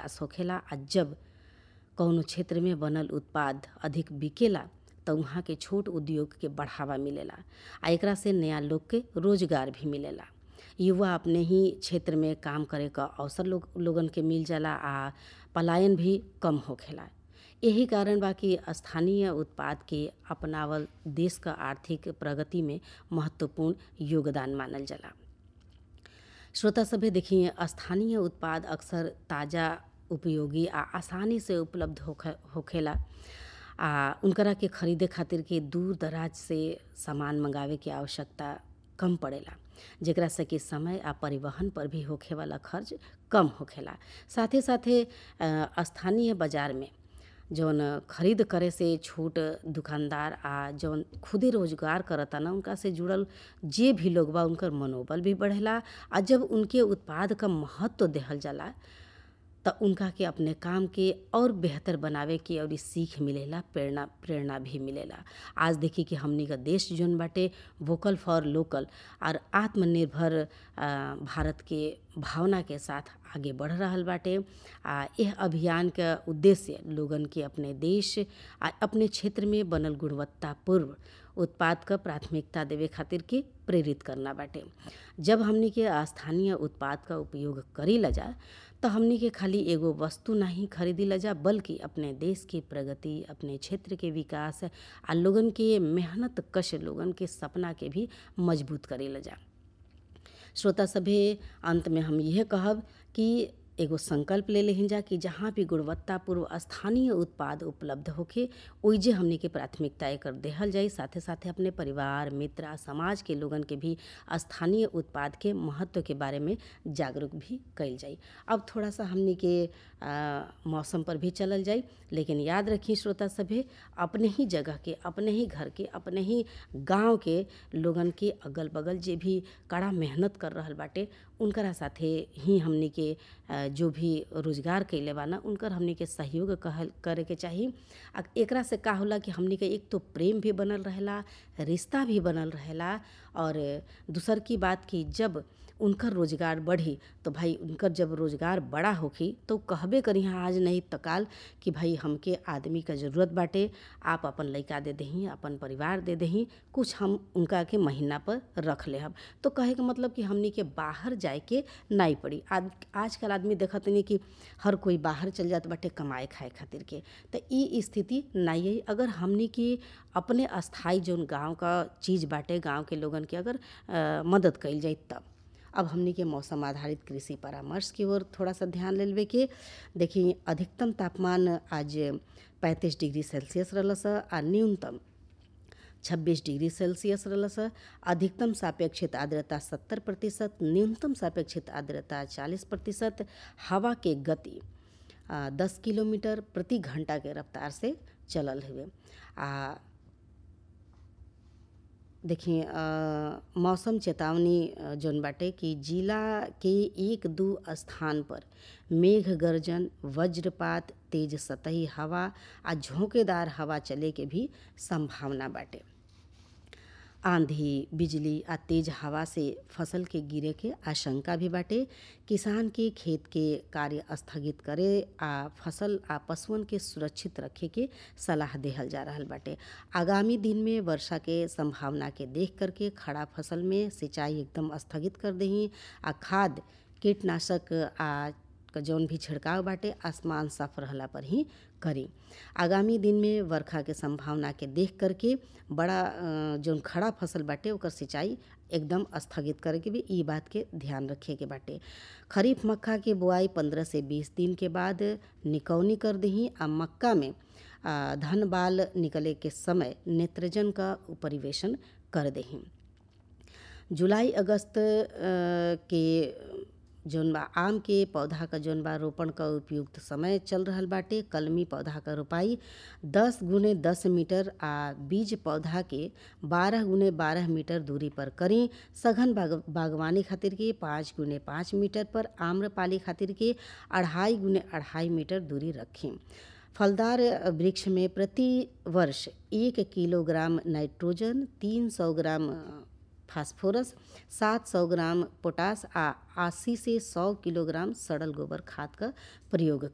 विकास होखेला आ जब कौनो क्षेत्र में बनल उत्पाद अधिक बिकेला त उहाँ के छोट उद्योग के बढ़ावा मिलेला आ एकरा से नया लोग के रोजगार भी मिलेला युवा अपने ही क्षेत्र में काम करे क अवसर लोग लोगन के मिल जाला आ पलायन भी कम होखेला यही कारण बा कि स्थानीय उत्पाद के अपनावल देश क आर्थिक प्रगति में महत्वपूर्ण योगदान मानल जाला श्रोता सभे देखिए स्थानीय उत्पाद अक्सर ताज़ा उपयोगी आ आसानी से उपलब्ध होखे होखेला आ उनकरा के खरीदे खातिर के दूर दराज से सामान मंगावे के आवश्यकता कम पड़ेला जेकरा से कि समय आ परिवहन पर भी होखे वाला खर्च कम होखेला साथे साथे अ, स्थानीय बाजार में जौन खरीद करे से छोट दुकानदार आ जौन खुदे रोजगार करता ना उनका से जुड़ल जे भी लोग बा उनकर मनोबल भी बढ़ेला आ जब उनके उत्पाद क महत्व देहल जाला त उनका के अपने काम के और बेहतर बनावे के और सीख मिलेला प्रेरणा प्रेरणा भी मिलेला आज देखी कि हमनी का देश जौन बाटे वोकल फॉर लोकल और आत्मनिर्भर आ, भारत के भावना के साथ आगे बढ़ रहल बाटे आ यह अभियान का उद्देश्य लोगन के अपने देश आ अपने क्षेत्र में बनल गुणवत्तापूर्व उत्पाद क प्राथमिकता देवे खातिर के प्रेरित करना बाटे जब हमनी के स्थानीय उत्पाद का उपयोग करी ला जा तो हमनी के खाली एगो वस्तु नहीं खरीदी ला जा बल्कि अपने देश के प्रगति अपने क्षेत्र के विकास आ लोगन के मेहनत कश लोगन के सपना के भी मजबूत करी ला जा श्रोता सभे अंत में हम यह कहब कि एगो संकल्प ले लेहिन जा कि जहाँ भी गुणवत्तापूर्व स्थानीय उत्पाद उपलब्ध होखे ओइजे हमनी के प्राथमिकता एकर देहल जाई साथे साथे अपने परिवार मित्र आ समाज के लोगन के भी स्थानीय उत्पाद के महत्व के बारे में जागरूक भी कइल जाई अब थोड़ा सा हमनी के आ, मौसम पर भी चलल जाई लेकिन याद रखी श्रोता सभे अपने ही जगह के अपने ही घर के अपने ही गांव के लोगन के अगल बगल जे भी कड़ा मेहनत कर रहल बाटे उनकरा साथे ही हमनी के आ, जो भी रोजगार कैले बा ना उनकर हमनी के सहयोग कहल करे के चाही आ एकरा से का होला कि हमनी के एक तो प्रेम भी बनल रहेला रिश्ता भी बनल रहेला और दूसर की बात कि जब उनकर रोजगार बढ़ी तो भाई उनकर जब रोजगार बड़ा होखी तो कहबे करी आज नहीं त काल कि भाई हमके आदमी का ज़रूरत बाटे आप अपन लइका दे दही अपन परिवार दे दही कुछ हम उनका के महीना पर रख ले हम तो कहे के मतलब कि हमनी के बाहर जाए के नहीं पड़ी आज आजकल आदमी देखत नहीं कि हर कोई बाहर चल जात बाटे कमाए खाए खातिर के तो ई स्थिति नहीं है अगर हमनी के अपने अस्थाई जौन गांव का चीज़ बाटे गांव के लोगन के अगर आ, मदद कइल जाई तब अब हमनी के मौसम आधारित कृषि परामर्श की ओर थोड़ा सा ध्यान लेवे के देखिए अधिकतम तापमान आज 35 डिग्री सेल्सियस रहलस आ न्यूनतम 26 डिग्री सेल्सियस रहलस अधिकतम सापेक्षित आर्द्रता 70 प्रतिशत न्यूनतम सापेक्षित आर्द्रता 40 प्रतिशत हवा के गति आ, 10 किलोमीटर प्रति घंटा के रफ्तार से चलल हुए आ देखिए मौसम चेतावनी अ, जौन बाटे कि जिला के एक दू स्थान पर मेघ गर्जन वज्रपात तेज सतही हवा आ झोंकेदार हवा चले के भी संभावना बाटे आंधी बिजली आ तेज हवा से फसल के गिरे के आशंका भी बाटे किसान के खेत के कार्य स्थगित करे आ फसल आ पशुअन के सुरक्षित रखे के सलाह देहल जा रहल बाटे आगामी दिन में वर्षा के संभावना के देख करके खड़ा फसल में सिंचाई एकदम स्थगित कर दही आ खाद कीटनाशक आ क जौन भी छिड़काव बाटे आसमान साफ रहला पर ही करी आगामी दिन में वर्षा के संभावना के देख करके बड़ा अ, जौन खड़ा फसल बाटे ओकर सिंचाई एकदम स्थगित करे के भी ई बात के ध्यान रखे के बाटे खरीफ मक्का के बुआई पंद्रह से बीस दिन के बाद निकौनी कर दही आ मक्का में आ, धन बाल निकले के समय नेत्रजन का परिवेशन कर दही जुलाई अगस्त अ, के जौन बा आम के पौधा क जौन बा रोपण क उपयुक्त समय चल रहल बाटे कलमी पौधा क रोपाई दस गुने दस मीटर आ बीज पौधा के बारह गुने बारह मीटर दूरी पर करी सघन बाग, बागवानी खातिर के पाँच गुने पाँच मीटर पर आम्रपाली खातिर के अढ़ाई गुने अढ़ाई मीटर दूरी रखें फलदार वृक्ष में प्रति वर्ष एक किलोग्राम नाइट्रोजन तीन सौ ग्राम फास्फोरस सात सौ ग्राम पोटास आ अस्सी से सौ किलोग्राम सड़ल गोबर खाद का प्रयोग